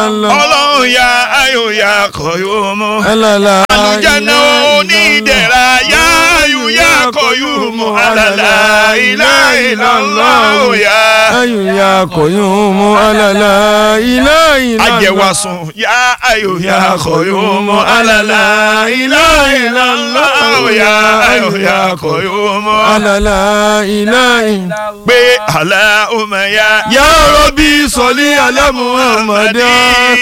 illallah. ọlọ́run ya ayò ya kọ̀yọ́mọ. alala àlùjáná onídẹ̀ra ya ayò ya kọ̀yọ́mọ. alala ilá ìlànà òyà. ayu ya koyumu alala ila ila ajẹwasun ya ayò ya kọ̀yọ́mọ. alala ilá ìlànà òyà. ayò ya kọ̀yọ́mọ. alala ila ila pé aláhùnmá ya. ya rabbi sọlí ala muhammadan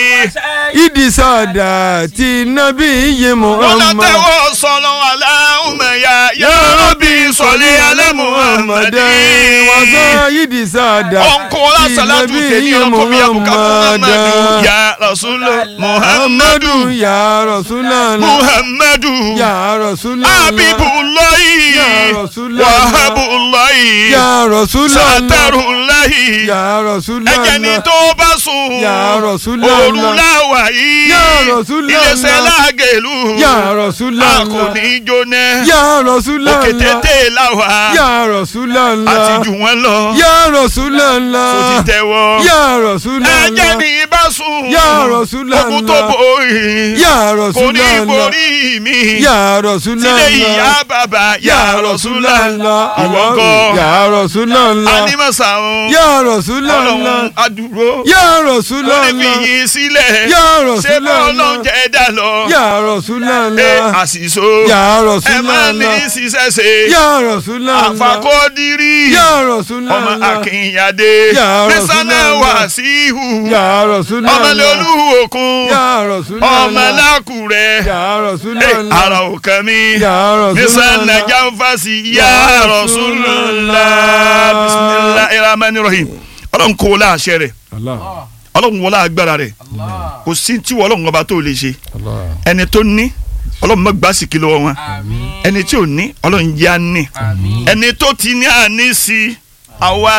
idisada ti nabi iye wọ́n muhammad tẹ́wọ́ sọ̀rọ̀ aláhùnmá ya. ya rabbi sọlí ala muhammadan wasa idisada ọ̀nkọ́lá sàlátù tèmi ọkọ̀ mi àbùkà muhammadu ya rasulọ muhammadu muhammadu ya rasulallah muhammadu ya rasulallah abibulayi Ya Rasulallah. wahabulayi ya rasulallah satarulayi ya rasulallah ẹ̀jẹ̀ ni tó bá sùn Ya Rasulallah. òrùláwà yìí Ya Rasulallah. iléeṣẹ́ lágẹ̀lú ya rasulallah a kò ní jóná ya rasulallah òkè tètè láwà ya rasulallah àti jù wọ́n lọ ya rasulallah tó ti tẹ́wọ́. ya rasulallah ẹ̀jẹ̀ ní bá sùn. Ya Rasulallah. ogun tó borí. ya kò ní rasulallah borí mi. ya tilé rasulallah ìyá bàbá ya Rasulallah. ìwọ Allah. kọ́. ya rasulallah anímọ̀sá òun. ya rasulallah ọlọ́run adúró. ya ó ní rasulallah fìyìn sílẹ̀. Ya ṣé bọ́ Rasulallah. ọlọ́run jẹ́ dà lọ. ya ẹ rasulallah àṣìṣó. ya ẹ má ní rasulallah ṣiṣẹ́ ṣe. ya rasulallah àfàkọ́dírí. ya ọmọ rasulallah akínyàdé. Ya nísànà Rasulallah. wàsíhù. ya rasulallah ọmọlẹ́ olúwo òkun. ya rasulallah ọmọ lákùrẹ́. ya Eh, rasulallah ara òkan mi. ya nísàn rasulallah nàjà ń fàṣì Ya ya Rasulullah bisimilahi rahman rahim ọlọ́run kò wọlé àṣẹ rẹ̀ Allah ọlọ́run wọlé agbára rẹ̀ kò sí tí wọ́n ọlọ́run ọba tó lè ṣe Allah ẹni tó ní ọlọ́run má gbà sí kí lọ́wọ́ wọn ẹni tí ò ní ọlọ́run yá ní ẹni tó ti ní àní sí àwa